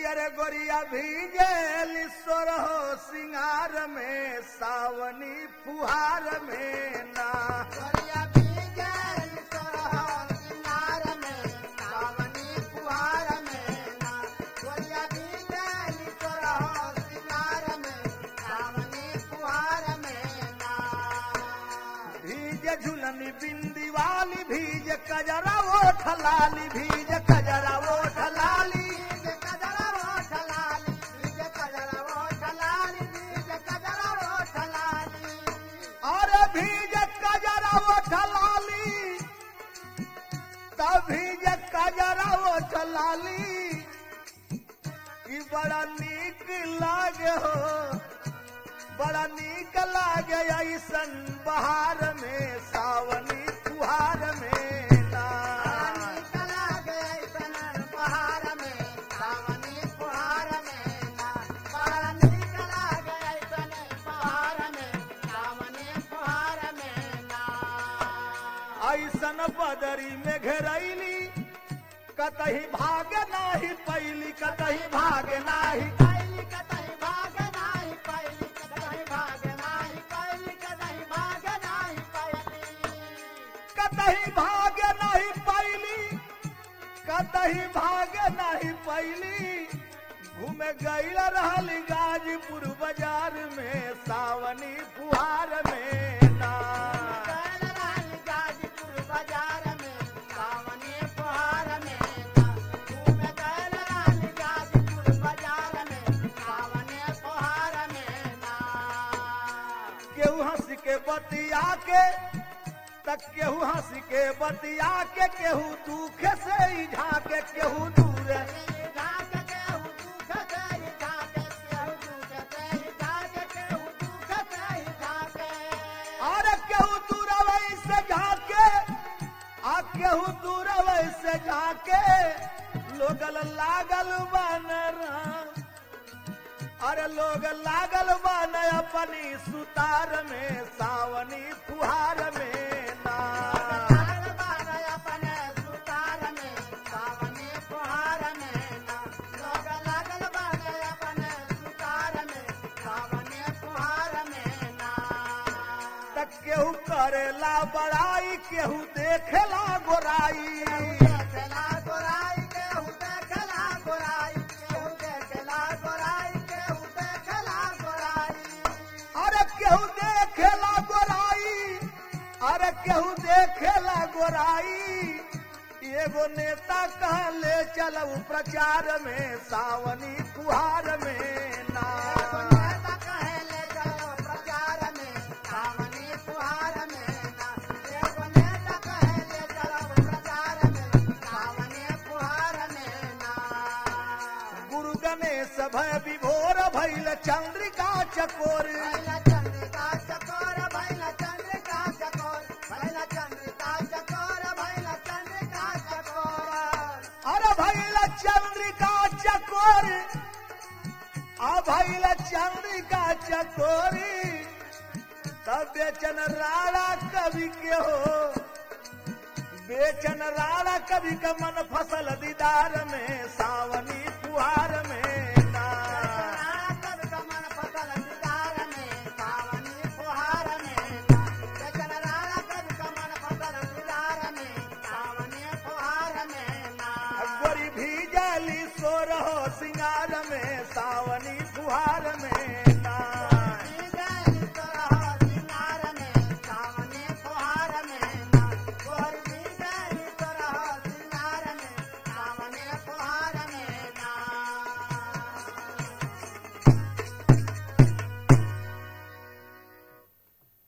अरे गोरिया भीगे सोरहो सिंगार में सावनी फुहार में ना गोरिया भीगल सोरहो सिंगार में सावनी फुहार में ना गोरिया भीगल सोरहो सिंगार में सावनी फुहार में ना भीजे झुलनी बिंदी वाली भीज कजरा ओठ लाली भीज कजरा ओठ लाली बीज कजरा ओठ लाली बीज कजरा ओठ लाली बीज कजरा ओठ लाली अरे भीज कजरा ओठ लाली तब भीज कजरा ओठ लाली कि बड़ा नीक लागे हो बड़ा नीक लागे ऐसन बहार में सावनी फुहार में ना पानी चला गए सनन पहाड़ में सावनी फुहार में ना पानी चला गए सनन पहाड़ में सावनी फुहार में ना ऐसन बदरी में घेरैली कतही भाग नाही पैली कतही भाग नाही पैली कतई भाग नाही पैली कतई भाग नाही पैली कतई भाग नाही पैली कतही भाग नाही पैली कतही भाग नाही पैली घूमे गईल रहली गाजीपुर बाजार में सावनी फुहार में ना गैल रानी गाजीपुर बाजार में सावनी फुहार में ना घूम गैल रानी गाजीपुर बाजार में सावनी फुहार में ना केहू हंस के बतिया के तक केहू हंस के बतिया के केहू दुख से ही झाके केहू दूर झाक के हूँ दुख तेरी झाके केहू दुख तेरी झाके केहू दुख तेरी झाके और केहू दूर से झाके आ केहू दूर से झाके लोगल लागल बनरा अरे लोग लागल बन अपनी सुतार में सावनी फुहार में ना लागल बार अपने सुतार में सावनी फुहार में ना लोग लागल बार अपने सुतार में सावनी फुहार में ना तक केहू करेला बड़ाई केहू देखेला गोराई देखला गोराई केहू देखला गोराई केहू देखला गोराई केहू देखला गोराई अरे केहू देखेला गोराई अरे केहू देखेला गोराई एगो नेता कहले चलऊ प्रचार में सावनी फुहार में ना नेता कहेले चलो प्रचार में सावनी फुहार में ना एगो नेता कहेले चलो प्रचार में सावनी फुहार में ना गुरु गणेश भय विभोर भैल चंद्रिका चकोर भैला चंद्रिका चकोर भैला चंद्रिका चकोर भैला चंद्रिका चकोर भैला चंद्रिका चकोर अरे भैल चंद्रिका चकोर आ भैल चंद्रिका चकोरी तब बेचन राणा कवि के हो बेचन राणा कवि का मन फसल दीदार में सावनी फुहार में ना कब कमल फसल दीदार में सावनी फुहार में ना जचन राणा कब कमल फसल दीदार में सावनी फुहार में ना गोरी भीजली सो रहो सिंगार में सावनी फुहार में